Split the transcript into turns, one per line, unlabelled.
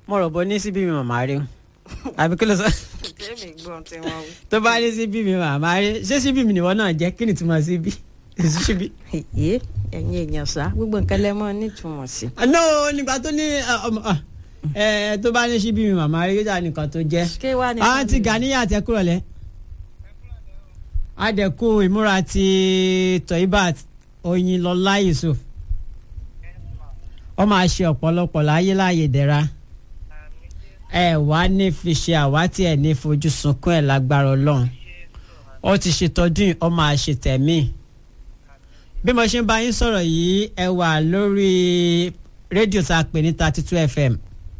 mo rò bó ní síbí mi màmá rí o àbí kí ló sọ
tẹ́mi gbọ́n tí wọ́n wí.
tó bá ní síbí mi màmá rí ṣé síbí mi nìwọ náà jẹ́ kí ni túmọ̀ síbí èsì síbí.
èyí ẹ̀yin èèyàn sá gbogbo nǹkan lẹ́mọ́ nítumọ̀ sí.
no nígbà tó ní ẹ, ọmọ, ah, ẹ tó bá ní síbí mi màmá rí yóò nìkan tó jẹ́.
ké wá ní.
àǹtí Ganiya tẹ kúrò lẹ. adẹ̀kù ìmúra ti Toibat Oyinlọlá Yusuf ó máa ṣe ọ̀pọ̀lọpọ̀ láyé láàyè dẹ̀ra ẹ wá ní fi ṣe àwátì ẹ ní fojú sunkún ẹ lágbára Ọlọ́run ó ti ṣètọ́jú yìí ó máa ṣe tẹ̀mí bí mo ṣe ń bá yín sọ̀rọ̀ yìí ẹ wà lórí rédíò tá a pè ní thirty two fm